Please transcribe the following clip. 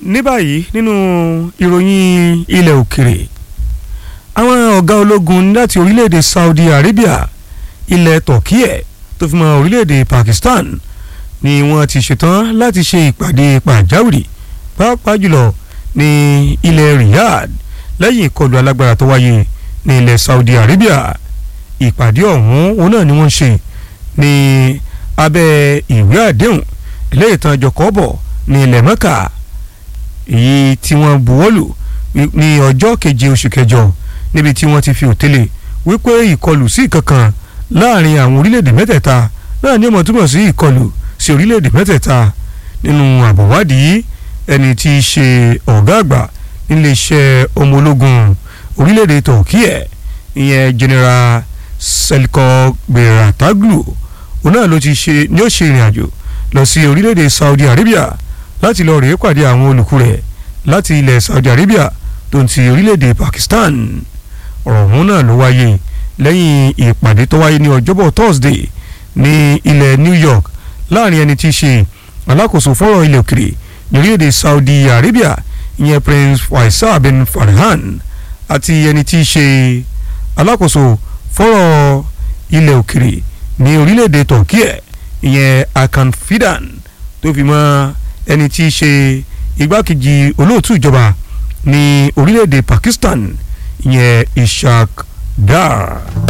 ní báyìí nínú ìròyìn ilẹ̀ òkèrè àwọn ọ̀gá ológun láti orílẹ̀-èdè Saudi Arabia ilẹ̀ Turkey tó fi mọ́ orílẹ̀-èdè Pakistan ni wọ́n ti ṣetán láti ṣe ìpàdé pàjáwìrì pàápàá jùlọ ní ilẹ̀ Riyadh lẹ́yìn ìkọlù alágbára tó wáyé ní ilẹ̀ Saudi Arabia ìpàdé ọ̀hún òun náà ni wọ́n ṣe ní abẹ́ ìwé àdéhùn ilé ìtàn jọkọ́bọ̀ ní ilẹ̀ Mẹ́kà èyí tí wọ́n buwọ́lù ní ọjọ́ keje oṣù kẹjọ níbi tí wọ́n ti fi òtélè wípé ìkọlù sí ìkankan láàrin àwọn orílẹ̀-èdè mẹ́tẹ̀ẹ̀ta náà ní ó máa túmọ̀ sí ìkọlù sí orílẹ̀-èdè mẹ́tẹ̀ẹ̀ta nínú àbọ̀wádìí ẹni tí í ṣe ọ̀gá àgbà níléeṣẹ́ ọmọ ológun orílẹ̀-èdè Turkey ìyẹn General Selko Berataglu òun náà ló ti ṣe ni ó ṣe ìrìn àjò lọ sí orílẹ̀-èdè Saudi Arabia láti lọ rèé pàdé àwọn olùkú rẹ̀ láti ilẹ̀ Saudi Arabia tó ń ti orílẹ̀-èdè Pakistan ọ̀rọ̀ ọ̀hún náà ló wáyé lẹ́yìn ìpàdé tó wáyé ní ọjọ́bọ̀ Thursday ní ilẹ̀ New York láàrin ẹni tí í ṣe alákòóso fọ́rọ̀ ilẹ̀ òkèrè ní orílẹ̀-èdè Saudi Arabia ìyẹn Prince Faisal bin Farhan àti ẹni tí í ṣe alákòóso fọ́rọ̀ ilẹ̀ òkèrè ní orílẹ̀-èdè Turkey ìyẹn Hakan Fidan tó fi mọ́ ẹni tí í ṣe igbákejì olóòtú ìjọba ní orílẹ̀-èdè Pakistan ìyẹn Ishaq Dar.